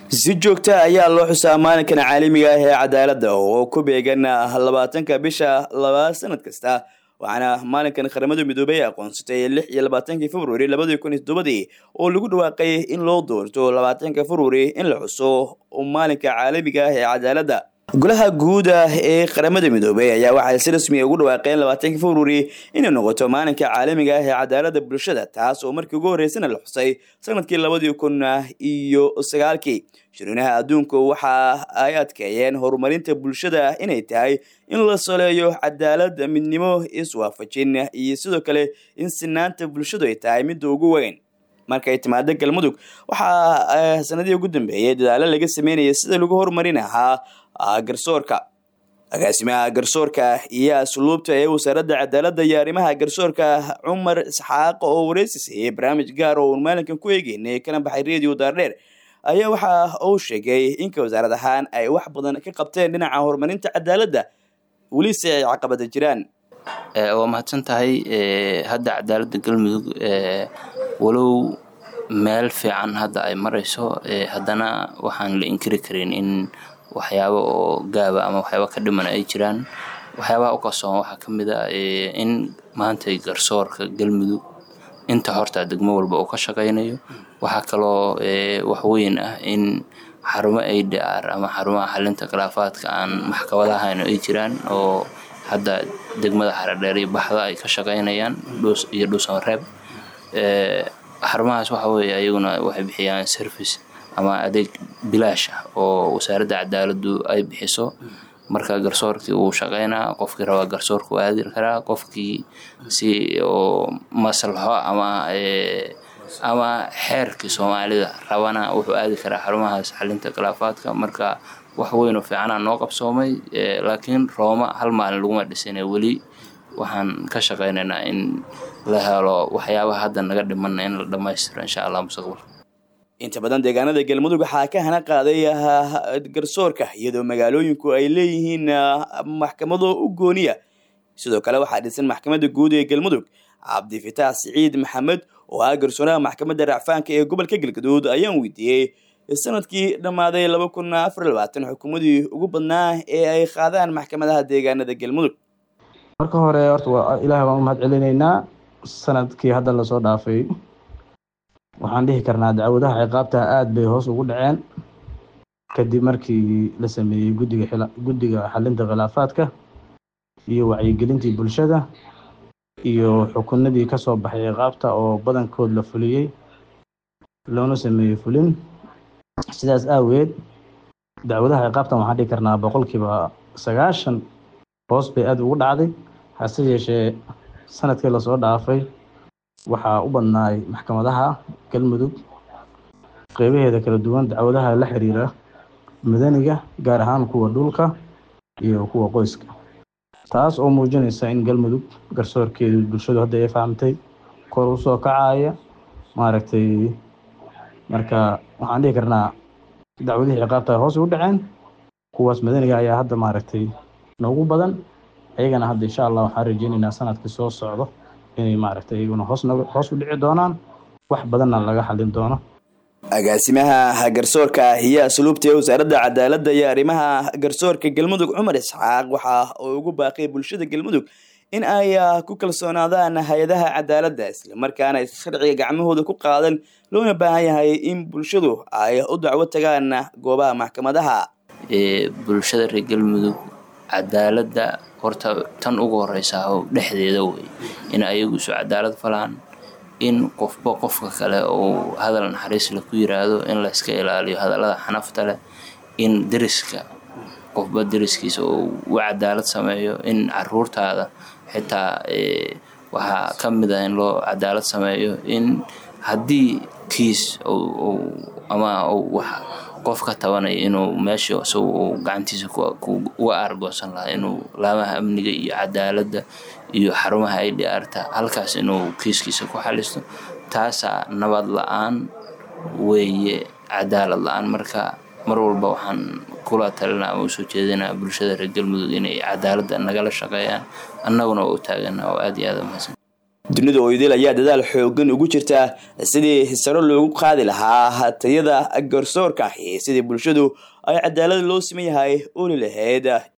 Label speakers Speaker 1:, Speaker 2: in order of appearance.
Speaker 1: si joogta ayaa loo xusaa maalinkan caalamiga ah ee cadaaladda oo ku beegan labaatanka bisha labaad sanad kasta waxaana maalinkan qaramada midoobay aqoonsatay lix iyo labaatankii februari labadii kun iyo toddobadii oo lagu dhawaaqay in loo doorto labaatanka februari in la xuso maalinka caalamiga ah ee cadaaladda golaha guuda ee qaramada midoobay ayaa waxay si rasmi ugu dhawaaqeen labaatanka februari inay noqoto maalinka caalamiga ah ee cadaaladda bulshada taas oo markii ugu horreysana la xusay sanadkii labadii kun iyo sagaalkii shirinaha adduunku waxa ay adkeeyeen horumarinta bulshada inay tahay in la soleeyo cadaalad midnimo iswaafajin iyo sidoo kale in sinaanta bulshadu ay tahay midda ugu weyn markay timaado galmudug waxaa sanadihii ugu dambeeyay dadaalo laga sameynaya sida lagu horumarin ahaa garsoorka agaasimaha garsoorka iyo asluubta ee wasaaradda cadaaladda iyo arrimaha garsoorka cumar isxaaq oo wareysi siiyey barnaamij gaar oo uun maalinkan ku eegeynay kana baxay radio daardheer ayaa waxa uu sheegay inka wasaarad ahaan ay wax badan ka qabteen dhinaca horumarinta cadaaladda welise ay caqabada jiraan
Speaker 2: waa mahadsan tahay hadda cadaaladda galmudug walow meel fiican hadda ay marayso haddana waxaan la inkiri karin in waxyaabo oo gaaba ama waxyaaba ka dhiman ay jiraan waxyaabaha u qarsoon waxaa ka mid a in maanta garsoorka galmudug inta horta degmo walba uu ka shaqaynayo waxaa kaloo waxweyn ah in xarumo adr ama xarumaha xalinta khilaafaadka aan maxkamadahayn ay jiraan oo hadda degmada xaradheer iyo baxda ay ka shaqaynayaan iyo dhuusanreeb xarumahaas waxa weeye ayaguna waxay bixiyaan service ama adeeg bilaash ah oo wasaaradda cadaaladdu ay bixiso marka garsoorkii uu shaqeynaa qofkii rabaa garsoorka u aadi karaa qofkii si oo maslaxo ama ama xeerkii soomaalida rabana wuxuu aadi karaa xarumahaas xalinta khilaafaadka marka wax weynoo fiicanaa noo qabsoomay laakiin rooma hal maalin laguma dhisine weli waxaan ka shaqeynaynaa in la helo waxyaabaha hadda naga dhimana in la dhammaystiro insha allah mustaqbalka
Speaker 1: inta badan deegaanada galmudug waxaa ka hana qaaday garsoorka iyadoo magaalooyinku ay leeyihiin maxkamado u gooniya sidoo kale waxaa dhisan maxkamadda guud ee galmudug cabdifitaax siciid maxamed oo ah garsoonaha maxkamadda racfaanka ee gobolka galgaduud ayaan weydiiyey sanadkii dhammaaday laba kun afar labaatan xukuumadii ugu badnaa ee ay qaadaan maxkamadaha deegaanada galmudug
Speaker 3: marka hore horta waa ilaah baan u mahad celinaynaa sanadkii hadda lasoo dhaafay waxaan dhihi karnaa dacwadaha ciqaabta aada bay hoos ugu dhaceen kadib markii la sameeyey gudiga guddiga xalinta khilaafaadka iyo wacyigelintii bulshada iyo xukunadii kasoo baxay ciqaabta oo badankood la fuliyey loona sameeyey fulin sidaas aaweed dacwadaha ciqaabtan waxaan dhihi karnaa boqolkiiba sagaashan hoos bay aada ugu dhacday hase yeeshee sanadkii lasoo dhaafay waxaa u badnaay maxkamadaha galmudug qeybaheeda kala duwan dacwadaha la xiriira madaniga gaar ahaan kuwa dhulka iyo kuwa qoyska taas oo muujinaysa in galmudug garsoorkeedu bulshadu hadda ay fahamtay kor usoo kacaya maaragtay marka waxaan dhihi karnaa dacwadihii ciqaabta hoos ugu dhaceen kuwaas madaniga ayaa hadda maaragtay noogu badan ayagana hadda insha allah waxaan rajeynaynaa sanadkii soo socdo inay maaragtay iyaguna hoos hoos u dhici doonaan wax badanna laga xalin doono
Speaker 1: agaasimaha garsoorka iyo asluubta ee wasaaradda cadaaladda iyo arrimaha garsoorka galmudug cumar isxaaq waxa uu ugu baaqay bulshada galmudug in ay ku kalsoonaadaan hay-adaha cadaaladda islamarkaana sharciga gacmahooda ku qaadan loona baahan yahay in bulshadu ay u dacwo tagaan goobaha maxkamadaha
Speaker 2: bulshada reer galmudug cadaaladda horta tan ugu horeysa dhexdeeda wey in ayagu isu cadaalad falaan in qofba qofka kale uu hadal naxariis leh ku yiraahdo in layska ilaaliyo hadallada xanafta leh in deriska qofba deriskiisa uu u cadaalad sameeyo in caruurtaada xitaa waxaa ka mid ah in loo cadaalad sameeyo in haddii kiis ama wax qof ka tabanaya inuu meesha isagu uu gacantiisa uga aargoosan lahaa inuu laamaha amniga iyo cadaaladda iyo xarumaha ay dhiarta halkaas inuu kiiskiisa ku xalisto taasaa nabad la-aan weeye cadaalad la-aan marka mar walba waxaan kula talinaa ama usoo jeedinaa bulshada reer galmudug inay cadaaladda nagala shaqeeyaan annaguna waa u taagana oo aada iyo aada umahadsan
Speaker 1: dunida oydil ayaa dadaal xoogan ugu jirta sidii saro loogu qaadi lahaa tayada garsoorka ahi sidii bulshadu ay cadaalad loo siman yahay oli lahayd